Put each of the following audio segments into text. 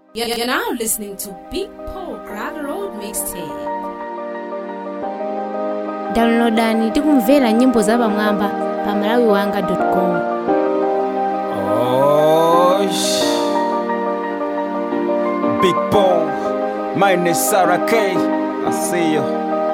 You're, you're now listening to Big Paul Gravel Road Mixtape. downloadani tikumvera nyimbo za pamwamba pa malawiwanga.com Oh, sh- Big Ball, mine is Sarah K. I see you.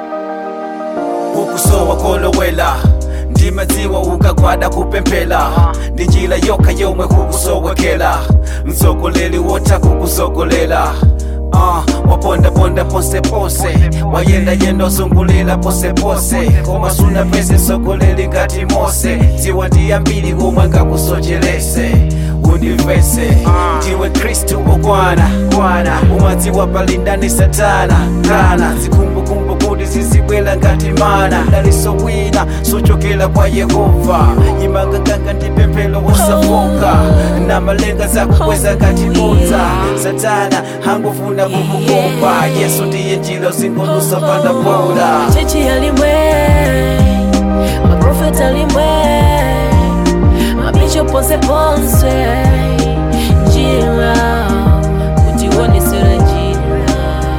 ukusowa kolowela ndimadziwa ukagwada kupemphera ndi njira yokha yomwe kukusowekera mtsogoleri wotha kukusogolera Uh, wapondaponda posepose wayendayenda ozungulira posepose koma sunapeze mtsogoleri ngati mose dziwa ndi ambiri komwe ngakusocherese undimvese ndiwe khristu okwana kwana umadziwa palindani satana kana zikumbukumbu kuti zizibwera ngati mana daliso wina sochokera kwa yehova imanganganga ndi pemphero wosafoka na malenga zakukweza ngati bodza satana hangofuna kukukopa yesu ndiye njira zingolusa panda boda chechi yalimwe maprofeta alimwe mabisho ponseponse njira kutionesera njira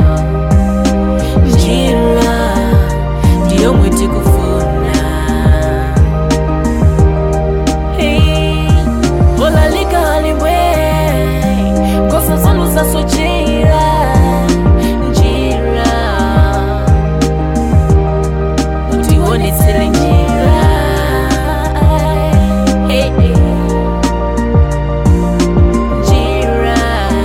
njira ndiyo mwiti kufuna Hey, olalika alimwe kosa zanu zasochera njira utionesele njira Hey, hey. njira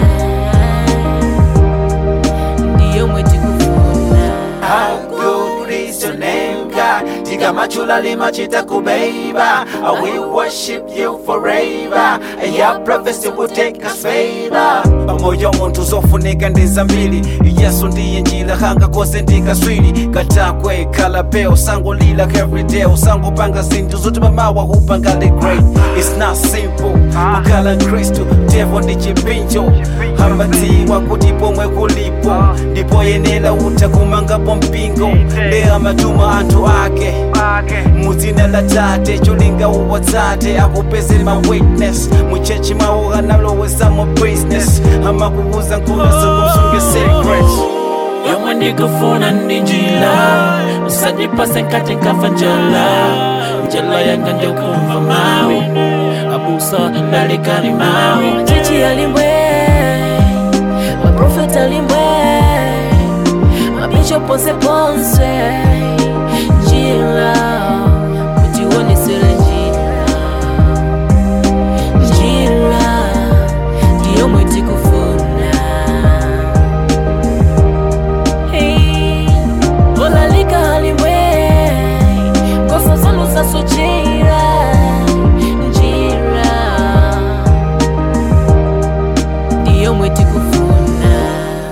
ndiyo mweti kufuna How good is your name, God? Tikamachula limachita kubeba. I will worship you forever. And your prophecy will take us favor. Pamoyo muntu zofunika ndi zambiri yesu ndiye njira hanga kose ndikaswiri katakwe kalapeo sangolila everyday usangopanga zinthu zoti mamawa hupangale great it's not simple kukhala mkristu devo ndi chipinjo amadziwa kuti pomwe kulipo ndipo yenera utha kumangapo mpingo ndi amatuma anthu ake mudzina la tate cholinga uwotsate akupezere ma witness muchechi mawo analowezamo business amakukuza nkhulazikumsunge secret yomwe ndikufuna ndi njira usandipase nkati nkafa njala njala yanga ndokumva mawu abusa ndalikani mawu chechi yalimwe maprofeta alimwe mabisho ponseponse njira kutionesera njira njira ndiyo mwiti kufuna Hey, olalika alimwe kosa zanu zasochera njira ndiyo mweti kufuna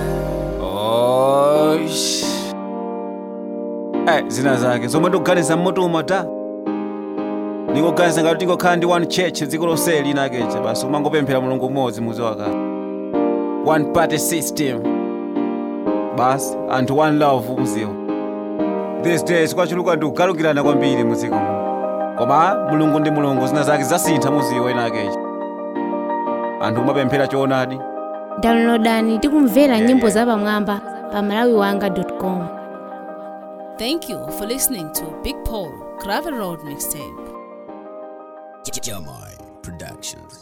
Oish. Eh, zina zake zomwe ndikuganiza mmutuma ta ndingoganiza ngati tingokhala ndi one church dziko lonse linakecha basi umangopemphera mulungu mmodzi muzi wakale one party system basi anthu one love muziwo these days kwachuluka ndi kugalukirana kwambiri muziko muno koma mulungu ndi mulungu zina zake zasintha muziwo inakecha anthu umapemphera choonadi downloadani tikumvera nyimbo za pamwamba pa malawiwanga.com Thank you for listening to Big Paul Gravel Road Mixtape. Jamai Productions.